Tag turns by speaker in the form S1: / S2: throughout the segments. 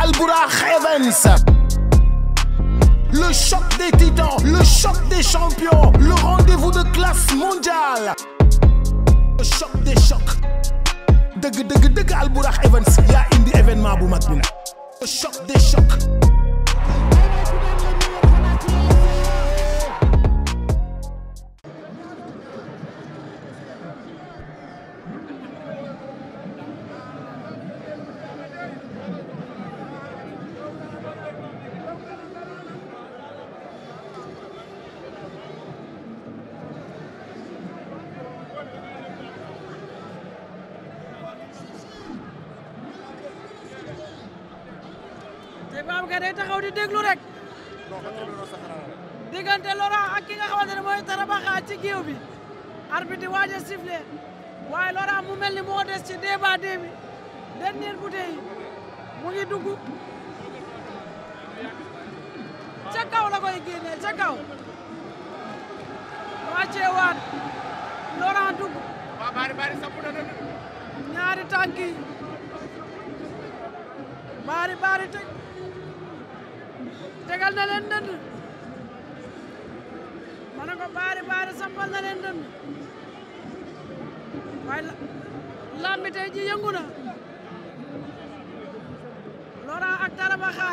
S1: Albourakh Events le choc des titans le choc des champions le rendez-vous de classe mondiale le choc des chocs dëgg dëgg dëgg Albourakh Events yaa indi événement bu mag bi nag le choc des chocs
S2: te Babacar day taxaw di déglu rek diggante Laurent ak ki nga xamante ne mooy Tarabaxa ci géew bi arbitre di waaj a sifflé waaye Laurent mu mel ni moo des ci débat bi dernière bouteille yi mu ngi dugg ca kaw la koy génnee ca kaw wàccee waat Laurent dugg ñaari tànk yi baari baari teg tegal na leen dënd ma ne ko baari baari sampal na leen dënd waaye la lambi tey ji yëngu na Laurent ak Tarabaxa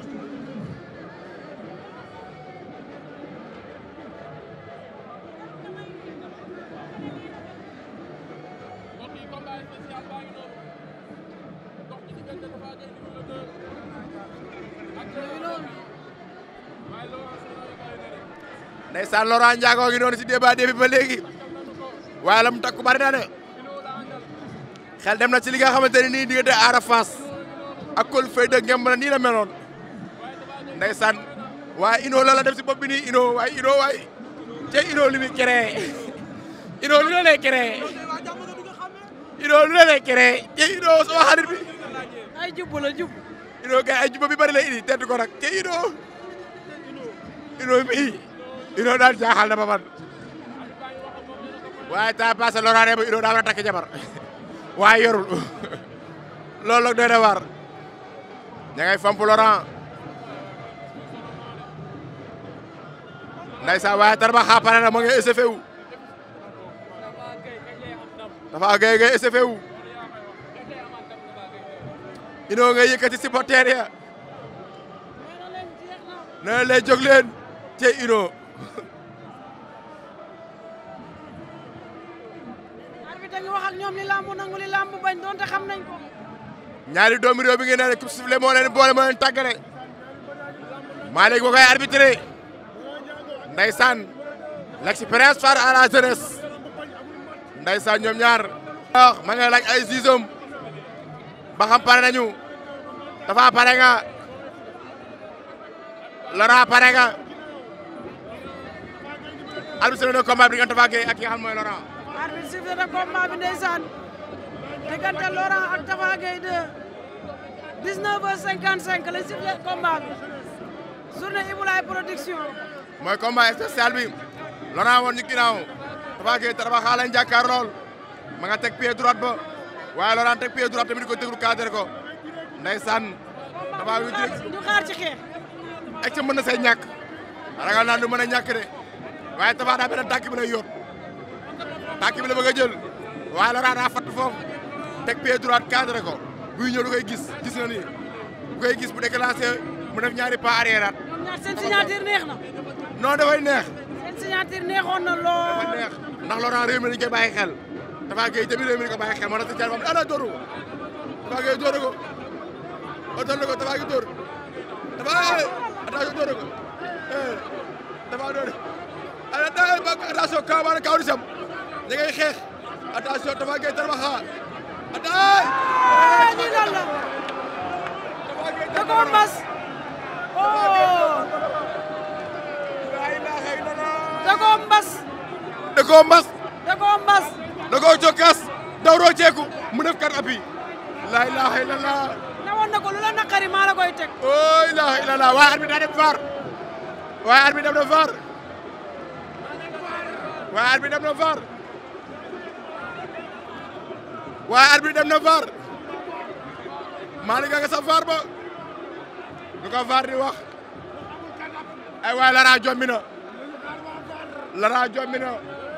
S3: ndeysaan Laurent Ndiago ngi noonu si débat bi ba léegi waaye la mu takku bari na de xel dem na ci li nga xamante ne nii diggante Ada Fass ak Coly Faye de ngemb na nii la meloon ndeysaan waaye Ino la la def si bopp bi nii Ino waaye Ino waaye te Ino li muy créé Ino lu ne lay créé Ino lu ne lay créé te Ino sama xarit bi
S2: ay jubbu la jub
S3: Ino gars ay juba bi bari lay indi tedd ko nag te Ino Ino mi Ino daal jaaxal na ba man waaye temps passé Laurent ne ba Ino daa war a takk jabar waaye yorul loolu nag doy na war ña ngay famp Laurent ndeysaan waaye Tarabaxa pare na ma ngay SFE wu dafa gay ngay SFE wu Ino ngay yëkkati supporter ya nee leen jóg leen te Ino
S2: arbitre ngi wax ak ñoom li lamb nangu li lamb bañ donte xam nañ ko
S3: ñaari doomi réew bi ngeen ne coupe sifflet moo leen boole moo leen tàggale Malick boo koy arbitré ndeysaan l'expérience face à la jeunesse ndeysaan ñoom ñaar wax ma nga laaj ay siisam ba xam pare nañu dafa pare nga Laurent pare nga arbitre na combat bi diggante Tapha Gueye ak ki nga xam mooy Laurent
S2: arbitre sifflé na combat bi ndeysaan diggante Laurent ak Tapha Gueye de 19h55 la sifflé combat bi journée Ibulaay production
S3: mooy combat spécial bi Laurent woon ñu ginnaaw Tapha Gueye Tarabaxa lañ jàkkaar lool ma nga teg pied droite ba waaye Laurent teg pied droite tamit di ko déglu cadré ko ndeysaan Tapha yu direct
S2: ñu xaar ci xeex
S3: ak ca mën na say ñàkk ragal naa du mën a ñàkk de waaye Tapha daa benn tànk bi lay yóot tànk bi la bëgg a jël waaye Laurent daa fatt foofu teg pied droite cadré ko buy ñëw du koy gis gis na ni bu koy gis bu déclenché mu def ñaari pas arrière at
S2: ñoom ñaar seen signature neex na
S3: non dafay neex
S2: seen signature neexoon na
S3: dafa
S2: lool
S3: neex ndax Laurent réew mi dañu koy bàyyi xel Tapha Gueye tamit réew mi dañu ko bàyyi xel moo tax si jàll ana dóoru ko Tapha Gueye dóoru ko otoon na ko Tapha Gueye dóor Tapha attention dóoru ko Tapha dóor ana daa ba attention kaw maanaam kaw di sam ña ngay xeex attention Tapha Gueye Tarabaxa ataay
S2: ah lii lan la
S3: Tapha Gueye
S2: da koo mbas oh
S3: la ilaha illallah
S2: da koo mbas
S3: da koo mbas
S2: da koo mbas
S3: da koo jokkas daw rooceeku mu def kat appui la ilaha illallah
S2: newoon na ko lu la naqari maa la koy teg
S3: oh ilaha illallah waaye arbitre daa dem VAR waaye arbitre dem na VAR waaye arbitre dem na VAR waaye arbitre dem na VAR Malick nga sa VAR ba lu ko VAR di wax ay waay Laurent jommi na Laurent jommi na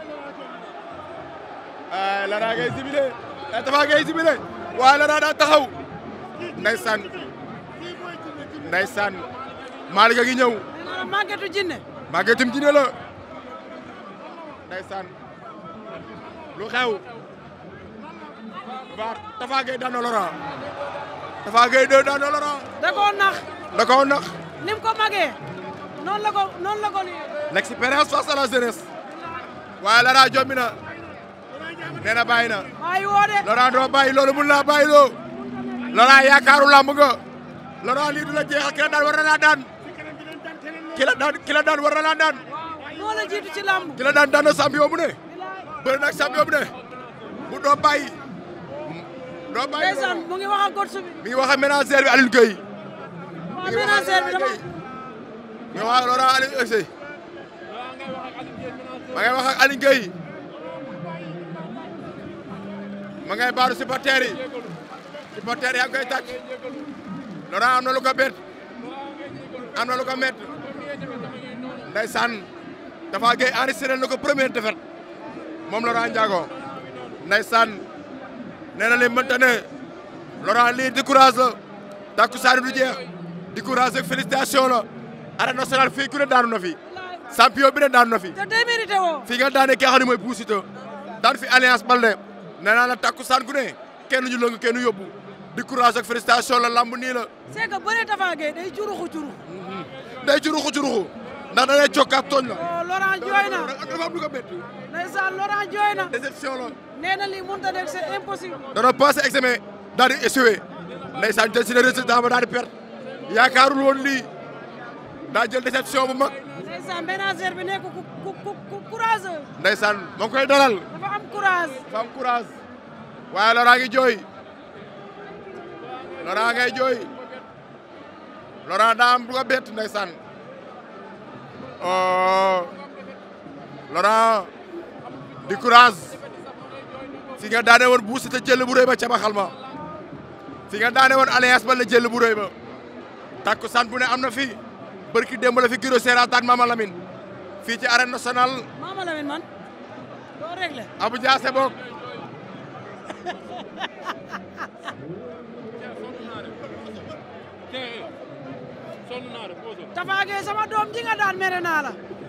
S3: ay Laurent ngay sibile ay Tapha ngay sibile waaye Laurent daa taxaw ndeysaan ndeysaan Malick a ngi ñëw
S2: nee naa la màggetu jinne
S3: màggetum dina la ndeysaan lu xew VAR Tapha Gueye daan na Laurent Tapha Gueye doo daan na Laurent
S2: da koo nax
S3: da koo nax
S2: ni mu ko magee noonu la ko noonu la ko lii
S3: l'expérience face à la jeunesse waaye Laurent jommi na nee na bàyyi na
S2: waaye woo de
S3: Laurent doo bàyyi loolu mun naa bàyyi loo Laurent yaakaaru làmb nga Laurent lii du la jeexal ki la daan war na laa daan ki la daan ki la daan war na laa daan
S2: moo la jiitu ci làmb
S3: ki la daan daan na champion bu ne bëri nag champion bu ne bu doo bàyyi doo bàyyi
S2: ndeysaan mu ngi wax ak gorsu bi
S3: mi ngi wax ak ménagère bi Alioune Gueye
S2: waaw ménagère bi dama
S3: mi ngi wax ak Laurent Alioune Gueye ma ngay wax ak Alioune Gueye ma ngay baaru supporter yi supporter yaa ngi koy tàcc Laurent am na lu ko bett am na lu ko mett ndeysaan Tapha Gueye enregistré na ko première défaite moom Laurent Ndiago ndeysaan nee na li mënta ne Laurent lii décourage la takkusaan du jeex décourage ak félicitation la arène nationale fii ku ne daanu na fi champion bi ne daanu na fi
S2: te day mérité woo
S3: fii nga daane ki nga xam ne mooy Bou Siteu daan fi alliance Baldé nee naa la takkusaan gu ne kenn ñu lëng kenn yóbbu décourage ak félicitation la lamb nii la
S2: c'est que bëree Tapha Gueye day juruxu juruxu
S3: day curuxu curuxu ndax da lay cokkaat tooñ la
S2: oh Laurent jooy na
S3: dafa am lu ko bett
S2: ndeysaan Laurent jooy na
S3: déception la
S2: nee na lii mënut a nekk c'est impossible
S3: dana passé examen daal di échoué ndeysaan jël si ne résultat ba daal di perte yaakaarul woon lii daa jël déception bu mag
S2: ndeysaan ménagère bi nekk ku ku ku ku courageux
S3: ndeysaan moo ngi koy dalal
S2: dafa am courage
S3: dafa am courage waaye Laurent ngi jooy Laurent ngay jooy Laurent daa am lu ko bett ndeysaan oh Laurent di courage fi nga daane woon Bou Siteu jël bu rëy ba ca baxal ma fi nga daane woon alliance ba la jël bu rëy ba takku san bu ne am na fi barki démb la fi giro seerataan Mama Lamine fii ci arène nationale
S2: Mama Lamine man doo réglé
S3: Abou Diassé bokk
S2: Tapha Gueye sama doom ji nga daan mere naa la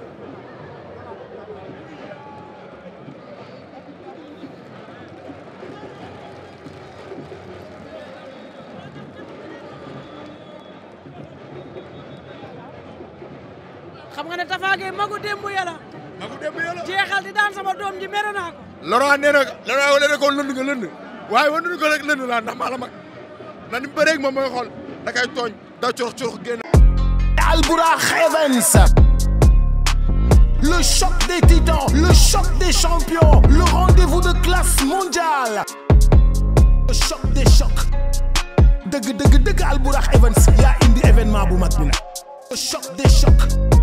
S2: xam nga ne Tapha Gueye magu démb yàlla
S3: ma ko démb yàlla
S2: jeexal di daan sama doom ji mere naa ko
S3: Laurent nee na Laurent wane ne ko lënd nga lënd waaye wane ko rek lënd laa ndax maa la mag na ni bëreeg moom mooy xool da kay tooñ da curux curux génn
S1: Albourakh Events. Le choc des titans, le choc des champions, le rendez-vous de classe mondiale. Le choc des chocs. dëgg dëgg dëgg Albourakh Events yaa indi événement bu mag bi nag. Le choc des chocs.